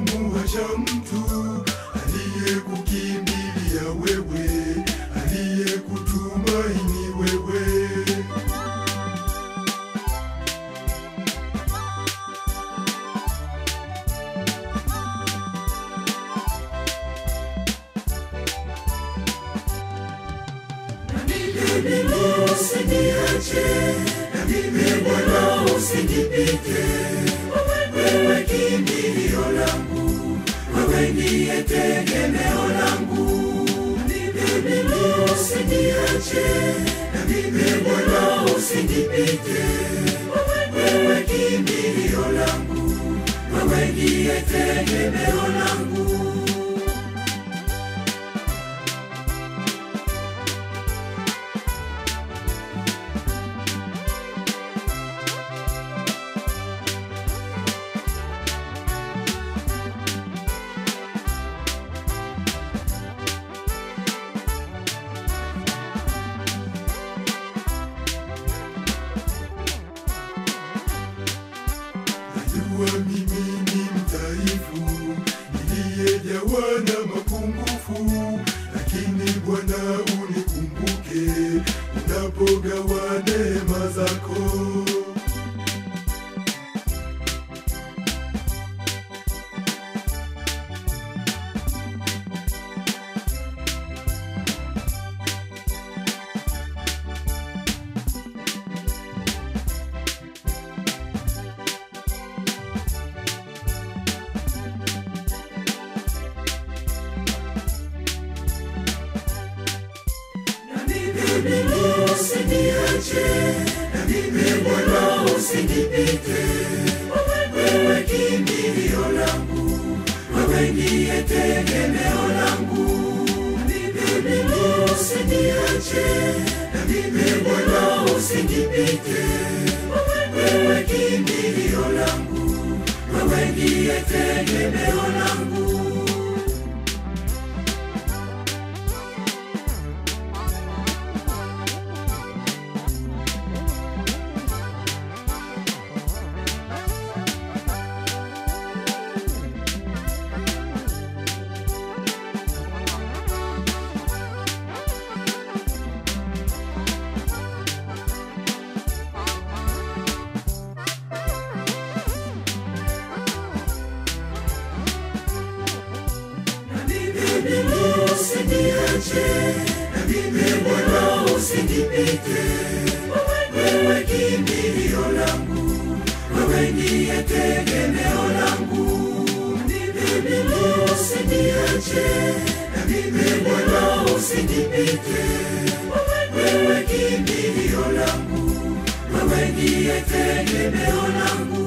kumuacha mtu aliyekukimbilia wewe, aliyekutumaini wewe. Usiniache na mimi Bwana, usinipite. Wewe kimbilio langu, wewe ndiye tegemeo langu. Mimi usiniache na mimi Bwana, usinipite. Wewe kimbilio langu, wewe ndiye tegemeo langu. Najua mimi ni mdhaifu, niliyejawa na mapungufu, lakini Bwana unikumbuke unapogawa neema zako. Usiniache na mimi Bwana, usinipite. Wewe kimbilio langu, wewe ndiye tegemeo langu. Mimi usiniache na mimi Bwana, usinipite. Wewe kimbilio langu, wewe ndiye tegemeo langu. Usiniache na mimi Bwana, usinipite. Wewe kimbilio langu, wewe ndiye tegemeo langu. Mimi usiniache na mimi Bwana, usinipite. Wewe kimbilio langu, wewe ndiye tegemeo langu.